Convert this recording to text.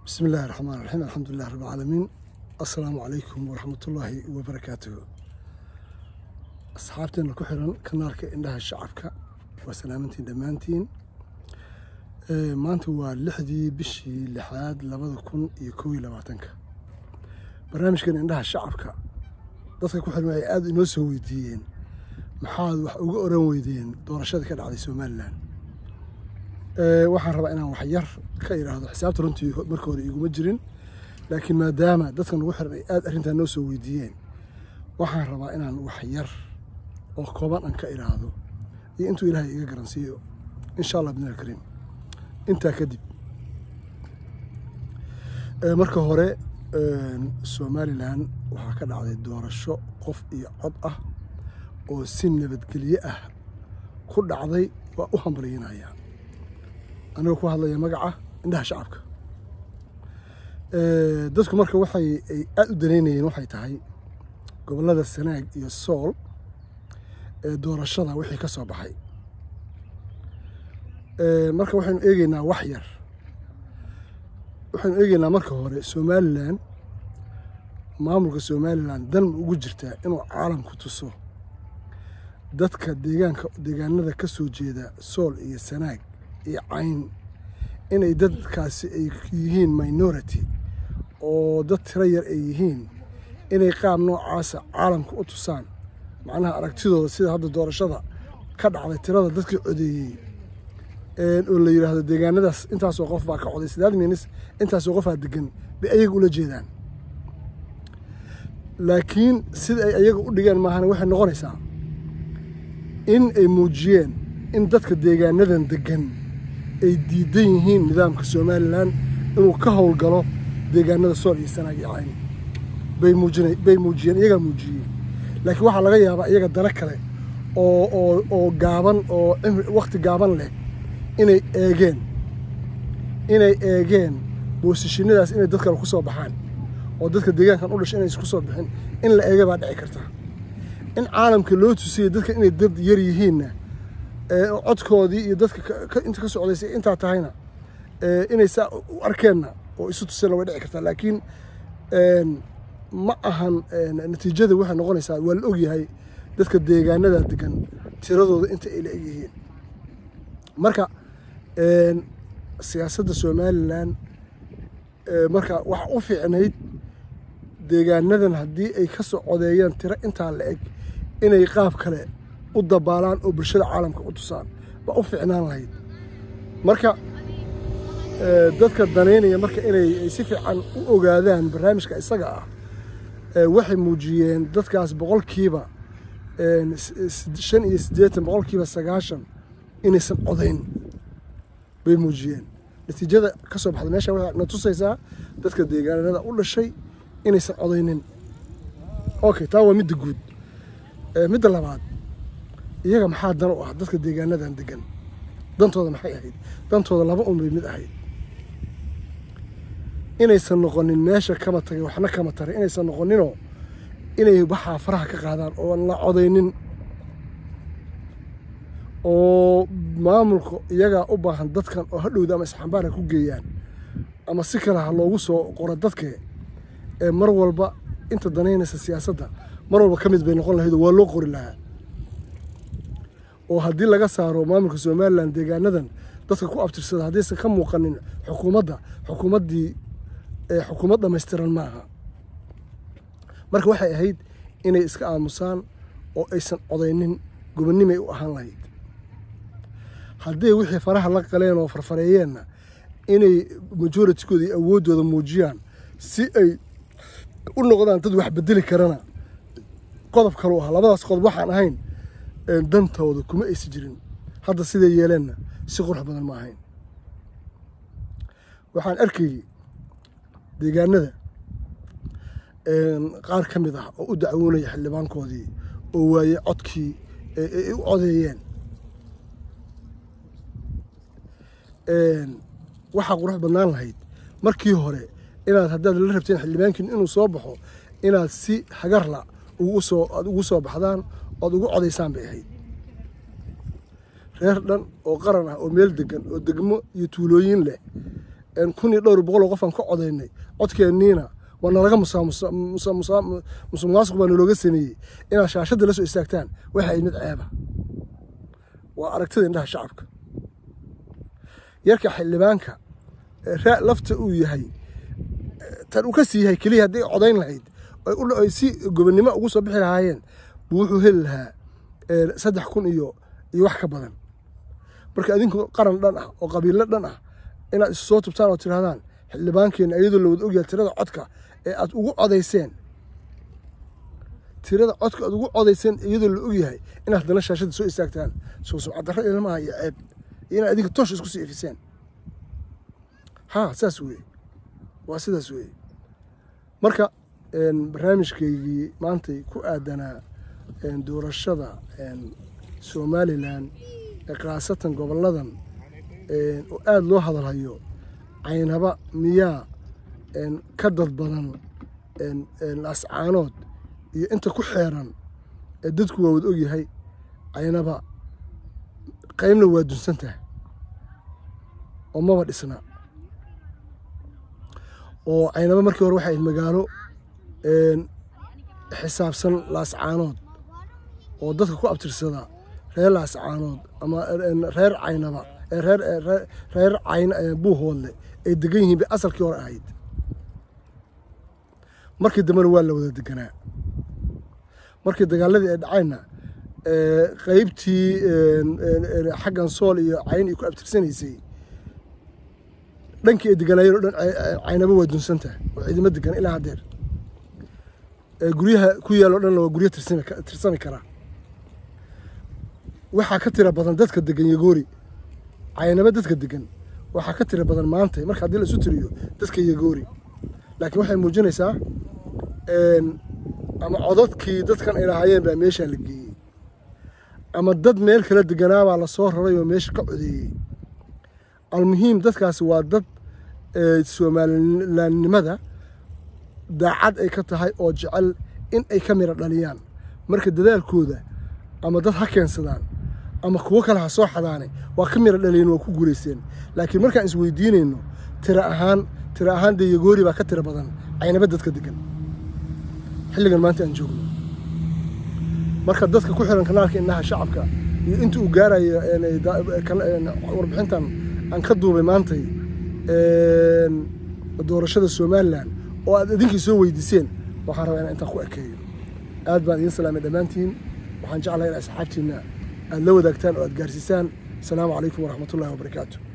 bismi illaahi raxmaan raxiim alxamdulilah rab alcaalamiin assalaamu calaykum waraxmatullaahi wabarakaatuhu asxaabteena ku xiran kanaalka indhaha shacabka waa salaamantiin dhammaantiin maanta waa lixdii bishii lixaad labada kun iyo kow iyo labaatanka barnaamijkan indhaha shacabka dadka ku xiran waxay aada inoo soo weydiiyeen maxaad wax uga oran weydeen doorashadii ka dhacday somalilan waxaan rabaa inaan wax yar ka idhaahdo xisaabta runtii marka hore iguma jirin laakiin maadaama dadkan ugu xiran ay aada arrintaa noo soo weydiiyeen waxaan rabaa inaan wax yar oo kooban aan ka idhaahdo iyo intuu ilaahay iga garansiiyo insha allah bidni alkariim intaa kadib marka hore somalilan waxaa ka dhacday doorasho qof iyo cod ah oo si nabadgelye ah ku dhacday waa u hambaliyinaya anigoo ku hadlaya magaca indhaha shacabka dadku marka waxay ay aada u danaynayeen waxay tahay gobollada sanaag iyo sool ee doorashada wixii ka soo baxay marka waxaynu eegeynaa wax yar waxaynu eegeynaa marka hore somalilan maamulka somalilan dan ma ugu jirtaa inuu caalamku tuso dadka deegaanka deegaanada ka soo jeeda sool iyo sanaag iyo cayn inay dadkaasi ay yihiin minority oo dad tiro yar ay yihiin inay qaab noocaasa caalamka u tusaan macnaha aragtidooda sida hadda doorashada ka dhacday tirada dadkii codeeyey oo la yidhaahdo deegaanadaas intaasoo qof baa ka coday sidaad minis intaasoo qofaa degan bay ayaga ula jeedaan laakiin sida ay ayaga u dhigeen maahana waxay noqonaysaa in ay muujiyeen in dadka deegaanadan degan ay diidan yihiin nidaamka somalilan inuu ka howlgalo deegaanada sool iyo sanaag iyo cayn bay muujina bay muujiyeen iyagaa muujiyey laakiin waxaa laga yaabaa iyaga dana kale oo oo oo gaaban oo cimri wakti gaaban leh inay eegeen inay eegeen boosishinadaas inay dad kale ku soo baxaan oo dadka deegaankan u dhashay inaysan ku soo bixin in la eega baa dhici karta in caalamka loo tusiyey dadka inay dad yar yihiinna codkoodii iyo dadka inta ka socdaysay intaa tahayna inay saa u arkeenna oo isu tuseenna way dhici kartaa laakiin ma ahan natiijada waxay noqonaysaa waa la ogyahay dadka deegaanada degan tiradooda inta ay la egyihiin marka siyaasadda somalilan marka waxa u fiicnayd deegaanadan haddii ay ka soo codeeyaan tiro intaa la eg inay qaab kale u dabaalaan oo bulshada caalamka u tusaan baa u fiicnaan lahayd marka dadka danaynaya marka inay si fiican u ogaadaan barnaamijka isaga ah waxay muujiyeen dadkaas boqolkiiba shan iyo siddeetan boqolkiiba sagaashan inaysan codayn bay muujiyeen natiijada ka soo baxda meesha waxay na tusaysaa dadka deegaanada u dhashay inaysan codaynin okay taa waa midda guud midda labaad iyaga maxaa dan u ah dadka deegaanadan degan dantooda maxay ahayd dantooda laba un bay mid ahayd inaysan noqonin meesha kama tagay waxna kama taray inaysan noqoninoo inay waxaa faraha ka qaadaan oo la codaynin oo maamulka iyagaa u baahan dadkan oo hadhowda ama isxambaara ku geeyaan ama si kale ha loogu soo qoro dadke ee mar walba inta danaynaysa siyaasadda mar walba ka mid bay noqon lahayd oo waa loo qori lahaa oo haddii laga saaro maamulka somalilan deegaanadan dadka ku abtirsada haddaysan ka muuqanin xukuumadda xukuumaddii xukuumad dhammaystiran maaha marka waxay ahayd inay iska aamusaan oo aysan codaynin gobonnimay u ahaan lahayd hadday wixii faraha la qaleen oo farfareeyeenna inay majoritykooda iyo awooddooda muujiyaan si ay u noqdaan dad wax bedeli karana qodob kaleu ahaa labadaas qodob waxaan ahayn dantooda kuma aysi jirin hadda siday yeeleenna si qurux badan ma ahayn waxaan arkayey deegaanada qaar ka mid ah oo u dacwoonaya xildhibaankoodii oo waaye codkii ay u codeeyeen waxaa qurux badnaan lahayd markii hore inaad haddaad la rabteen xildhibaankiin inuu soo baxo inaad si hagarla ugu soo aad ugu soo baxdaan oad ugu codaysaan bay ahayd reer dhan oo qaran ah oo meel degan oo degmo iyo tuulooyin leh kun iyo dhowr boqol oo qof aan ka codaynay codkeenniina waa nalaga musuqmaasuq baa nalooga sameeyey inaad shaashadda la soo istaagtaan waxa ay mid ceeba waa aragtida indhaha shacabka yarka xildhibaanka lafta uu yahay tan uu ka sii yahay keliya hadday codayn lahayd ay si gobonnimo ugu soo bixi lahaayeen buu wuxuu heli lahaa saddex kun iyo iyo wax ka badan marka adinku qaran dhan ah oo qabiilo dhan ah inaad isu soo tubtaan oo tidhahdaan xildhibaankeena iyadoo la wada ogyahay tirada codka ee aad ugu codayseen tirada codka aad ugu codayseen iyadoo la ogyahay inaad haddana shaashadda soo istaagtaan soo sumcaddarro ilmaha iyo ceeb iyo inaad adinka toosh isku sii ifiseen ha saas weeye waa sidaas weeye marka barnaamijkaygii maantay ku aadanaa doorashada somalilan khaasatan gobolladan oo aada loo hadalhayo caynaba miyaa ka dad badan laascaanood iyo inta ku xeeran ee dadku waa wada ogyahay caynaba qaybna waa dunsantaha oo maba dhisna oo caynaba markii hore waxay ahayd magaalo xisaabsan laascaanood oo dadka ku abtirsada reer laascaanood ama reer caynaba reer cayn buuhoodle ay degan yihiin bay asalkii hore ahayd markii dambena waa la wada deganaa markii dagaaladii ay dhacayna qeybtii xaggan sool iyo cayn ay ku abtirsanaysay dhankii ay deganaayeen o dhan caynaba waa dunsanta oo ciidamo degan ilaa haddeer guryaha ku yaal o dhanna waa guryo tirsami karaa waxaa ka tira badan dadka degan yagoori caynaba dadka degan waxaa ka tira badan maanta marka haddii la isu tiriyo dadka yagoori laakiin waxay muujinaysaa ama codadkii dadkan ay lahaayeen baa meeshaa la geeyey ama dad meel kala deganaabaa lasoo raray oo meesha ka codeeyey almuhiim dadkaasi waa dad soomalilaannimada daacad ay ka tahay oo jecel in ay ka mira dhaliyaan marka dadaalkooda ama dad ha keensadaan ama kuwo kale ha soo xadaane waa ka mira dhaliyeen waa ku guulaysteen laakiin markaan isweydiinayno tira ahaan tira ahaan dee yagoori baa ka tira badan caynaba dadka degan xilligan maanta aan joogno marka dadka ku xiran kanaalka indhaha shacabka iyo inta uu gaarayo warbixintan aan ka duubay maantay doorashada somalilan oo aad idinkii soo weydiiseen waxaan rabaa inaan intaan ku ekeeyo aad baan idiin salaamay dhammaantiin waxaan jeclahay in asxaabtiinna aad la wadaagtaan oo aad gaarsiisaan asalaamu calaykum waraxmatullahi wabarakaatu